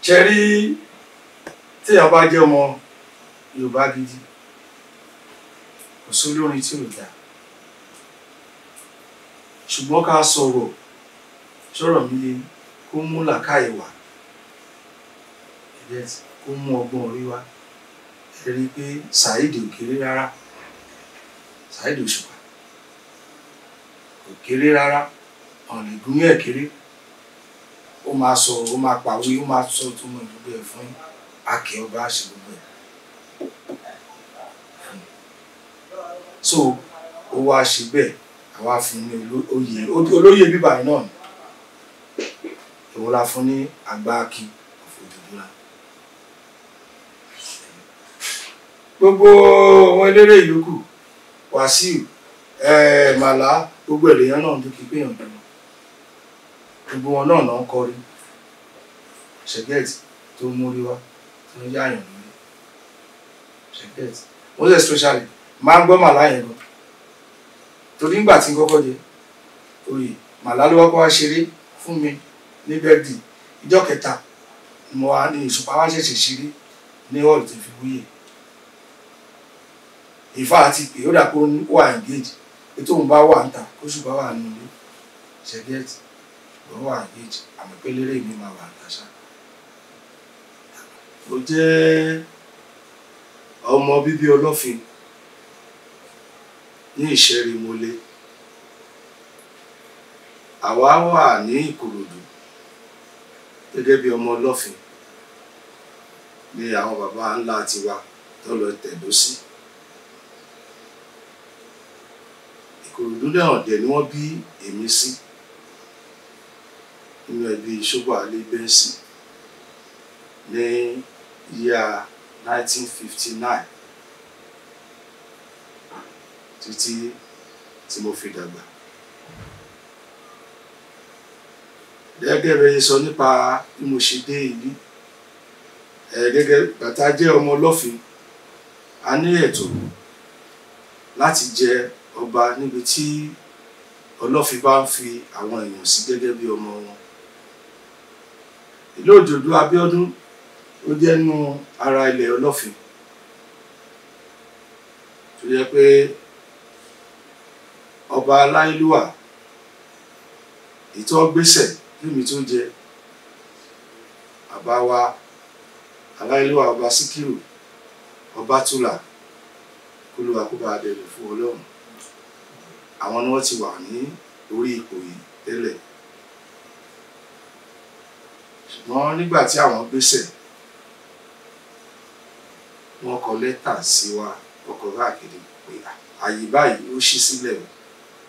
ṣe rí téèyàn bá jẹ́ ọmọ Yorùbá gidi kò sólórin tí ò dáa ṣùgbọ́n ká sọ̀rọ̀ sọ̀rọ̀ mi yé kó mú làákàyè wá yes, kó mú ọgbọ́n orí wá ẹ rí i pé Saheed ò kéré rárá Saheed Òṣùpá kò kéré rárá ọ̀nà ìgúnmí ẹ̀ kéré ó máa sọ̀rọ̀ ó máa pàwé ó máa sọ tó mọ gbogbo ẹ̀ fún akẹ́ ọba àṣẹ gbogbo ẹ̀ so ó wá ṣe bẹ́ẹ̀ àwa fún ní oló- oyè olóyè bíbá yìí náà ni èwo la fún ní àgbà akin òfòdùdúrà gbogbo àwọn eléré ìyókù wàsíù eh, màlá gbogbo èlèyàn náà dúkì péyàn dúró gbogbo wọn náà náà ń kọrin ṣẹgẹẹtì tó ń múrí wá tó ń yáyàn lórí ṣẹgẹẹtì most especially máa ń gbọ́ màlá yẹn gan torí nígbà tí n kọ́kọ́ jẹ oyè màlá ló wá kọ́ wá ṣeré fún mi ní bẹ́ẹ̀dì ìjọ kẹta ni mo wá ní ìṣùpá wá ṣẹ̀ṣẹ̀ ṣeré ní hall tó fi wúyè ìfá àti pé ó dà pé ó wà engage pé tóun bá wà ń ta kó ṣùgbọ́n wà nínú ilé ṣẹ́gẹ́tì ló wà engage àmọ́ pé lérè mi máa wà ń ta ṣá. mo jẹ́ ọmọ bíbí ọlọ́fin ní ìṣẹ́rí mọ́lé àwa wà ní ìkòròdú gẹ́gẹ́ bí ọmọ ọlọ́fin ní àwọn baba ńlá tiwa tó lọ tẹ̀dó sí ìkòròdú náà dẹ̀ ni wọ́n bí èmi sí nínú ẹbí ṣọ́bà alẹ́ bẹ́ńsì ní yíya 1959 títí tí mo fi dàgbà. gẹ́gẹ́ bẹ́ẹ̀ sọ nípa bí mo ṣe dé ìlú ẹ̀ gẹ́gẹ́ bàtà jẹ́ ọmọ ọlọ́fin a ní ẹ̀tọ́ láti jẹ ọba níbi tí ọlọ́fin bá ń fi àwọn èèyàn sí gẹ́gẹ́ bí ọmọ wọn. ìlú òjòdú Abíọ́dún ó jẹ́ nú ara ilẹ̀ ọlọ́fin tó yẹ pé ọba aláìlúwà ìtọ́ gbésẹ̀ kíni tó jẹ bàbá wa aláìlúwà ọba síkírù ọba túlà kólúwa kó bá dẹrù fún ọlọ́run àwọn ni wọ́n ti wà ní orí ipò yìí tẹ́lẹ̀ ṣùgbọ́n nígbà tí àwọn gbésẹ̀ wọ́n kọ lẹ́tà sí wa ọkọ̀ káàkiri pé àyè báyìí ó ṣí sílẹ̀ o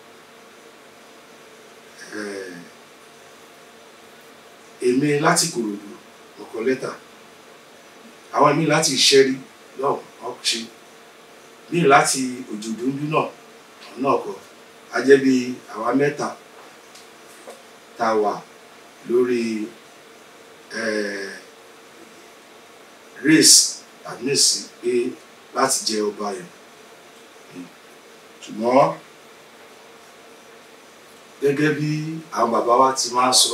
èmi láti kòròdú ọkọ̀ lẹ́tà àwọn èmi láti ìṣẹ́rí náà wọ́n ṣe mí láti òjòdúndú náà náà kọ a jẹ́ bí àwa mẹ́ta tá a wà lórí race àdínèsí pé láti jẹ ọba yẹn ṣùgbọ́n gẹ́gẹ́ bí àwọn bàbá wa ti máa ń sọ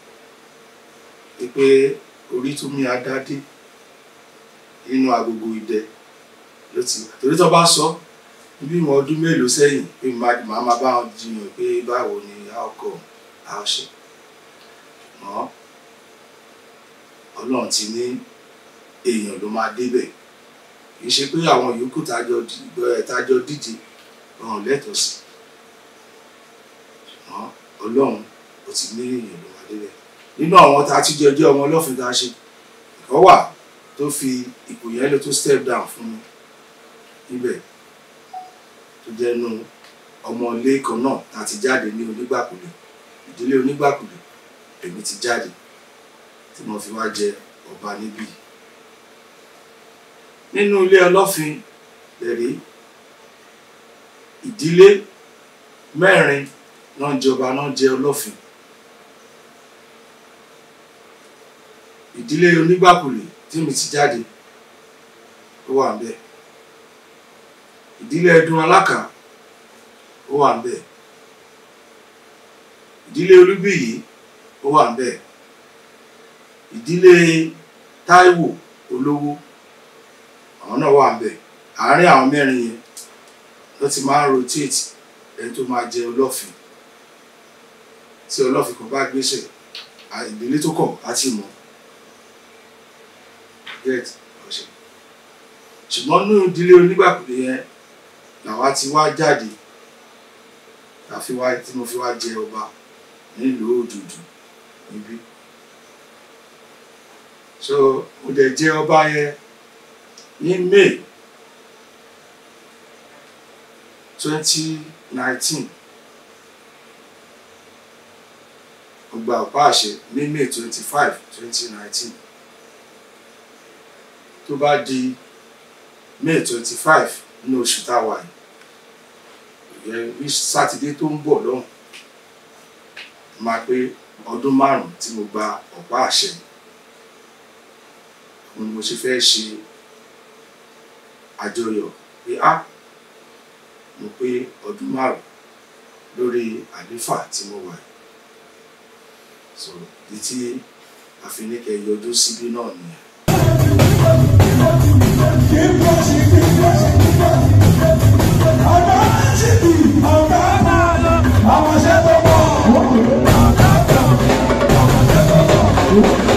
pé orí tó mi adádé nínú agogo idẹ ló ti wà torí tó bá sọ bí mo ọdún mélòó sẹ́yìn pé màá máa bá wọn jiyàn pé báwo ni a kọ a ṣe mọ́ ọlọ́run ti ní èèyàn ló máa débẹ̀ kì í ṣe pé àwọn yòókù tájọ díje ọ̀hún lẹ́tọ̀ọ́ sí ṣùgbọ́n ọlọ́run ó ti ní èèyàn ló máa débẹ̀ nínú àwọn tá a ti jẹ jẹ́ ọmọ ọlọ́fin tá a ṣe ìkọ́ wà tó fi ipò yẹn lè tó step down fún mi níbẹ̀ tó jẹ́ nu ọmọ ilé kan náà tá a ti jáde ní onígbàkulẹ̀ ìdílé onígbàkulẹ̀ èmi ti jáde tí mo fi wá jẹ ọba níbí nínú ilé ọlọ́fin lẹ́rí ìdílé mẹ́rin náà jọba náà jẹ ọlọ́fin ìdílé onígbàkulẹ̀ tí mi ti jáde ó wà ń bẹ̀ ìdílé ẹdun alákà ó wà ń bẹ̀ ìdílé olúbíyì ó wà ń bẹ̀ ìdílé Táíwò olówó àwọn náà wà ń bẹ̀ àárín àwọn mẹ́rin yẹn ló ti máa ń rotate ẹni tó máa jẹ ọlọ́fin tí ọlọ́fin kan bá gbéṣẹ̀ à- ìdílé tó kọ̀ á ti mọ̀ get ọ̀ṣẹ̀ ṣùgbọ́n nínú ìdílé onígbàkulé yẹn làwa ti wá jáde tàfi wá tí mo fi wá jẹ ọba nílùú òdùdù níbí so mo dẹ̀ jẹ ọba yẹn ní May twenty nineteen ọgbà ọ̀pá àṣẹ ní May twenty five twenty nineteen tó bá di May twenty five ní oṣù tá a wà yìí ìyẹn ní sátidé tó ń bọ̀ lọ́hùn máa pé ọdún márùn-ún tí mo gba ọ̀pá àṣẹ òun ni mo ṣe fẹ́ ṣe àjọyọ̀ pé á mo pé ọdún márùn-ún lórí àléfà tí mo wà yìí so ìdí tí àfiníkẹ yọjú síbí náà nìyẹn. Àwọn ṣẹ́ tó pọ̀.